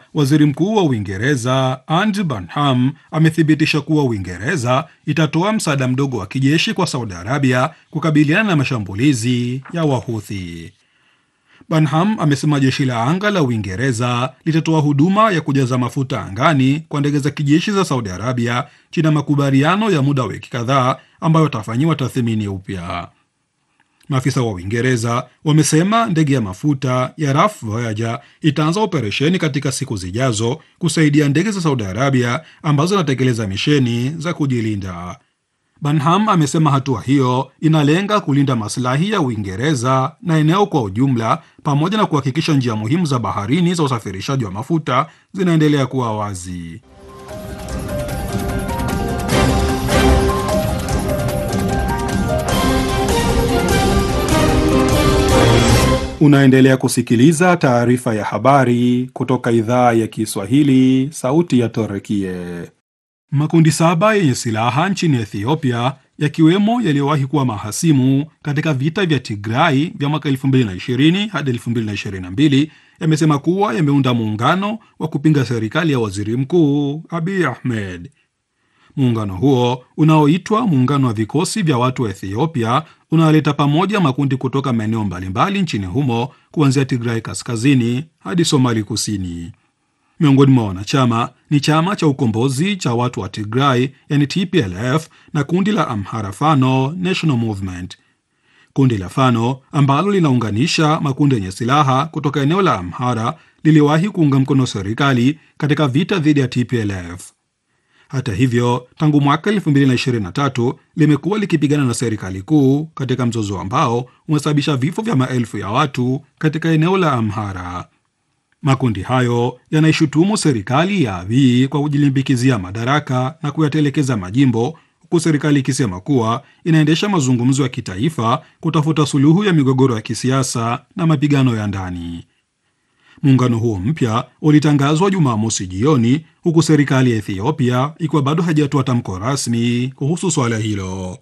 waziri mkuu wa Uingereza Andy Burnham amethibitisha kuwa Uingereza itatoa msaada mdogo wa kijeshi kwa Saudi Arabia kukabiliana na mashambulizi ya Wahuthi. Burnham amesema jeshi la anga la Uingereza litatoa huduma ya kujaza mafuta angani kwa ndege za kijeshi za Saudi Arabia chini ya makubaliano ya muda wa wiki kadhaa ambayo atafanyiwa tathmini upya. Maafisa wa Uingereza wamesema ndege ya mafuta ya Rough Voyager itaanza operesheni katika siku zijazo kusaidia ndege za Saudi Arabia ambazo zinatekeleza misheni za kujilinda. Burnham amesema hatua hiyo inalenga kulinda maslahi ya Uingereza na eneo kwa ujumla pamoja na kuhakikisha njia muhimu za baharini za usafirishaji wa mafuta zinaendelea kuwa wazi. Unaendelea kusikiliza taarifa ya habari kutoka idhaa ya Kiswahili, sauti ya Torekie. Makundi saba yenye silaha nchini Ethiopia yakiwemo yaliyowahi kuwa mahasimu katika vita vya Tigrai vya mwaka 2020 hadi 2022 yamesema kuwa yameunda muungano wa kupinga serikali ya waziri mkuu Abiy Ahmed. Muungano huo unaoitwa Muungano wa Vikosi vya Watu wa Ethiopia unaleta pamoja makundi kutoka maeneo mbalimbali nchini humo kuanzia Tigrai kaskazini hadi Somali kusini. Miongoni mwa wanachama ni chama cha ukombozi cha watu wa Tigray yani TPLF na kundi la Amhara Fano National Movement. Kundi la Fano ambalo linaunganisha makundi yenye silaha kutoka eneo la Amhara liliwahi kuunga mkono serikali katika vita dhidi ya TPLF. Hata hivyo, tangu mwaka 2023 limekuwa likipigana na serikali kuu katika mzozo ambao umesababisha vifo vya maelfu ya watu katika eneo la Amhara. Makundi hayo yanaishutumu serikali ya Abiy kwa kujilimbikizia madaraka na kuyatelekeza majimbo, huku serikali ikisema kuwa inaendesha mazungumzo ya kitaifa kutafuta suluhu ya migogoro ya kisiasa na mapigano ya ndani. Muungano huo mpya ulitangazwa Jumamosi jioni, huku serikali ya Ethiopia ikiwa bado hajatoa tamko rasmi kuhusu swala hilo.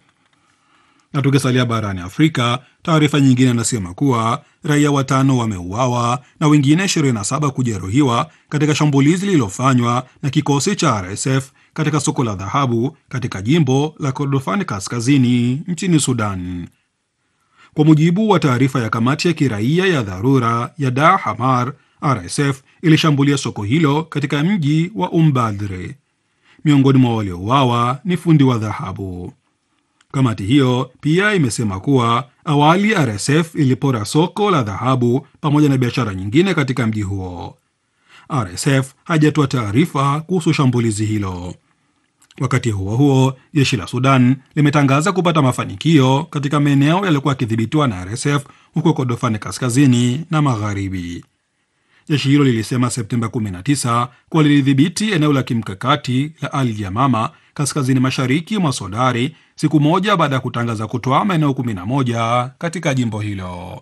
Na tukisalia barani Afrika, taarifa nyingine inasema kuwa raia watano wameuawa na wengine 27 kujeruhiwa katika shambulizi lililofanywa na kikosi cha RSF katika soko la dhahabu katika jimbo la Kordofan kaskazini nchini Sudan. Kwa mujibu wa taarifa ya kamati ya kiraia ya dharura ya Dar Hamar, RSF ilishambulia soko hilo katika mji wa Umbadre. Miongoni mwa waliouawa ni fundi wa dhahabu. Kamati hiyo pia imesema kuwa awali RSF ilipora soko la dhahabu pamoja na biashara nyingine katika mji huo. RSF hajatoa taarifa kuhusu shambulizi hilo. Wakati huo huo, jeshi la Sudan limetangaza kupata mafanikio katika maeneo yaliyokuwa yakidhibitiwa na RSF huko Kordofani kaskazini na magharibi. Jeshi hilo lilisema Septemba 19 kuwa lilidhibiti eneo la kimkakati la Al Yamama kaskazini mashariki mwa Sodari siku moja baada ya kutangaza kutoa maeneo 11 katika jimbo hilo.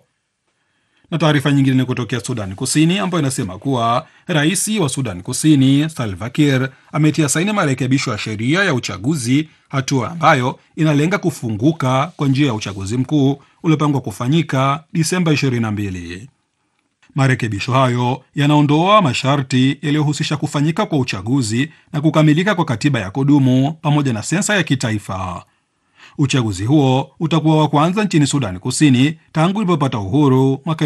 Na taarifa nyingine ni kutokea Sudan Kusini ambayo inasema kuwa rais wa Sudan Kusini Salva Kiir ametia saini marekebisho ya sheria ya uchaguzi, hatua ambayo inalenga kufunguka kwa njia ya uchaguzi mkuu uliopangwa kufanyika Disemba 22. Marekebisho hayo yanaondoa masharti yaliyohusisha kufanyika kwa uchaguzi na kukamilika kwa katiba ya kudumu pamoja na sensa ya kitaifa. Uchaguzi huo utakuwa wa kwanza nchini Sudan Kusini tangu ilipopata uhuru mwaka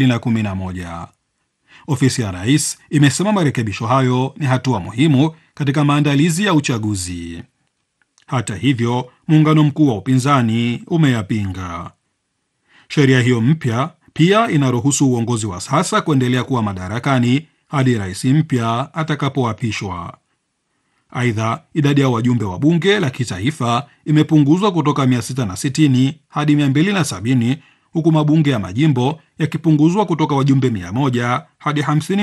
2011. Ofisi ya rais imesema marekebisho hayo ni hatua muhimu katika maandalizi ya uchaguzi. Hata hivyo, muungano mkuu wa upinzani umeyapinga sheria hiyo mpya. Pia inaruhusu uongozi wa sasa kuendelea kuwa madarakani hadi rais mpya atakapoapishwa. Aidha, idadi ya wajumbe wa bunge la kitaifa imepunguzwa kutoka 660 hadi 270 huku mabunge ya majimbo yakipunguzwa kutoka wajumbe 100 hadi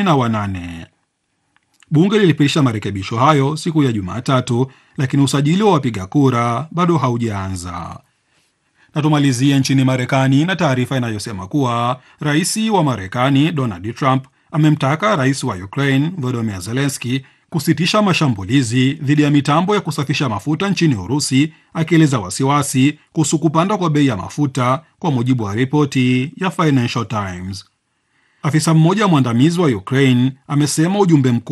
58. Bunge lilipitisha marekebisho hayo siku ya Jumatatu, lakini usajili wa wapiga kura bado haujaanza. Na tumalizie nchini Marekani na taarifa inayosema kuwa rais wa Marekani Donald Trump amemtaka rais wa Ukraine Volodymyr Zelensky kusitisha mashambulizi dhidi ya mitambo ya kusafisha mafuta nchini Urusi, akieleza wasiwasi kuhusu kupanda kwa bei ya mafuta, kwa mujibu wa ripoti ya Financial Times. Afisa mmoja mwandamizi wa Ukraine amesema ujumbe mkuu